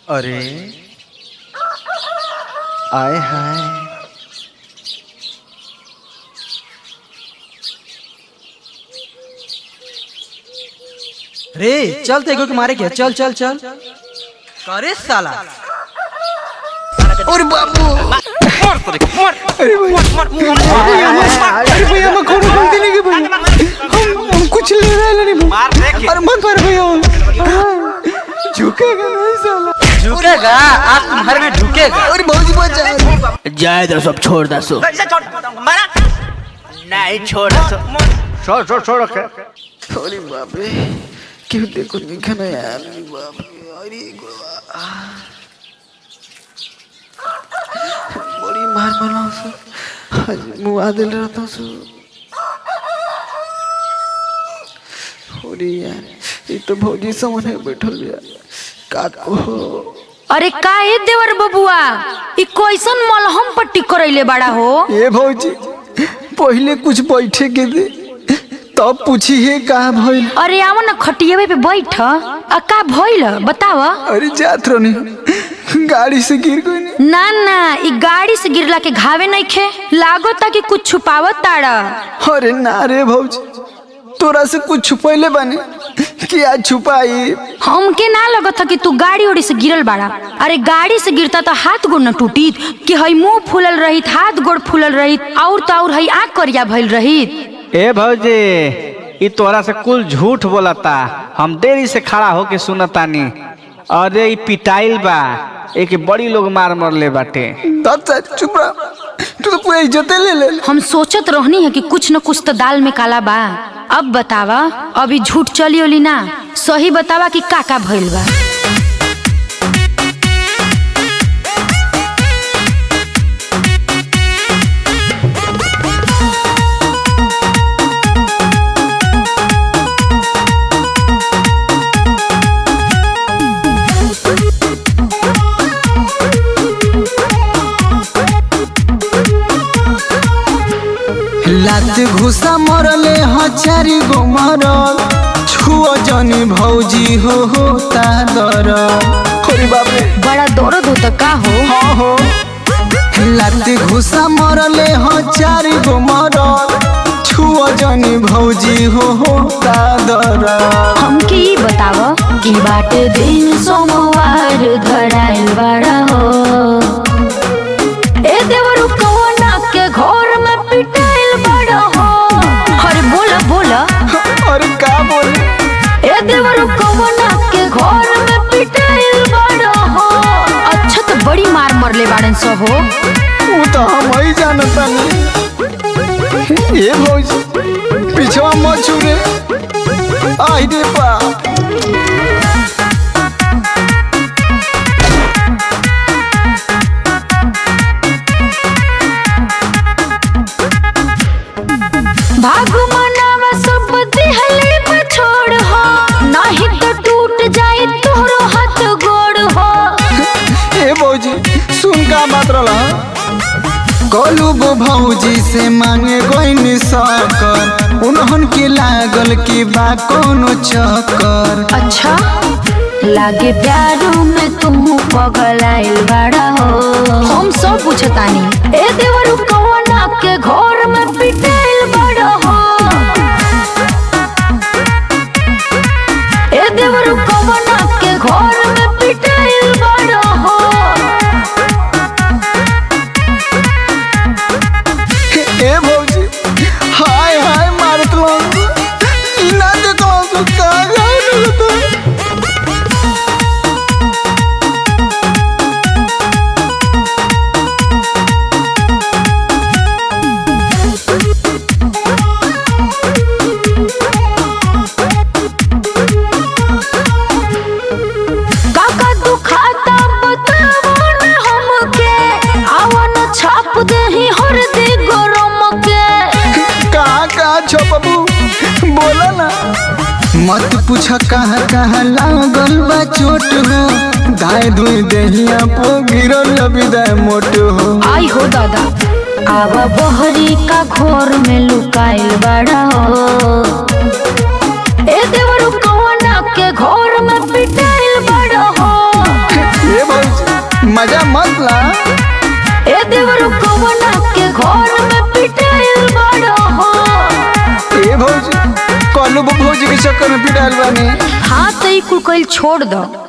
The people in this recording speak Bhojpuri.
अरे आए हाय रे चल तेगो के मारे के चल चल चल करे साला अरे बाबू अरे भैया मैं कोनो गलती नहीं की भैया हम हम कुछ ले रहे नहीं भैया अरे मत मार भैया झुकेगा नहीं साला झुकेगा आज तुम्हारे में झुकेगा अरे भौजी बचा जाए दो सब छोड़ दो सो नहीं छोड़ छोड़ छोड़ छोड़ के अरे बाप रे क्यों देखो निखा ना यार अरे बाप रे अरे गुरुआ बड़ी मार मारा सो आज मुआ दिल रहता सो अरे यार ये तो भौजी सामने बैठल बिया का को अरे का ए देवर बबुआ ई कैसन मलहम पट्टी करैले बड़ा हो ये भौजी पहले कुछ बैठे के दे तब पूछी है कहा भइल अरे आव न खटियावे पे बैठ आ का भइल बताव अरे जात रहनी गाड़ी से गिर गई नहीं ना ना ई गाड़ी से गिरला के घावे नहीं खे लागता कि कुछ छुपावत ताड़ा अरे ना रे भौजी तोरा से कुछ छुपैले बानी क्या छुपाई हमके ना लगत था कि तू गाड़ी उड़ी से गिरल बाड़ा अरे गाड़ी से गिरता तो हाथ गोड़ न टूटीत कि हई मुंह फूलल रहित हाथ गोड़ फूलल रहित और तो और हई आँख करिया भइल रहित ए भौजी ई तोरा से कुल झूठ बोलता हम देरी से खड़ा होके सुनतानी अरे ई पिटाइल बा एक बड़ी लोग मार मरले बाटे तब से चुप रह तू तो पूरा इज्जते ले ले हम सोचत रहनी है कि कुछ न कुछ तो दाल में काला बा अब बतावा अभी झूठ चली ओली ना सही बतावा कि का का भइल बा लात घुसा मरले हचारी गो मरल छुओ जनी भौजी हो होता दर अरे बाप रे बड़ा दर्द होता का हो हाँ हो लात घुसा मरले हचारी गो मरल छुओ जनी भौजी हो होता दर हमके ई बताव कि बाटे दिन सोमवार धराइल बड़ा हो ए देवरु कवना के घर में पिटाइल बड़ा हो अरे बोला बोला अरे का बोले ए देवरु कवना के घर में पिटाइल बड़ा हो अच्छा तो बड़ी मार मरले बाड़न सो हो वो तो हम ही जानता नहीं ये भौजी पीछवा मत छुरे आई रे बाप भागु मनावा सब दिहले पर छोड़ हो नहीं तो टूट जाए तोहरो हाथ गोड़ हो ए भौजी सुन का बात रहा गोलू गो भौजी से मांगे गोइन सकर उन्हन के लागल की बा कोनो चक्कर अच्छा लागे प्यारो में तुम पगल आइल बड़ा हो हम सब पूछतानी ए देवरु कवना के घर में पिटाइल बड़ा हो ए देवरु कवना के घर में पिटाइल बड़ा हो ए भौजी हाय हाय मारत लो ना देखो तो का गाय तो काका दुखाता बतावो न हमके आवन छाप देही हरदी गरम के कहाँ कहाँ छो बाबू बोला ना मत पूछ कहाँ कहाँ लागल बा चोट हो धाय धुई देहिया पो गिरल विदाय मोट हो आई हो दादा आवा बहरी का घोर में लुकाइल बड़ा हो ए देवरु कवना के घोर में पिटाइल बड़ा हो ए गोलू भौजी के चक्कर में पिटाइल बानी हाँ तो ई कुल कइल छोड़ दो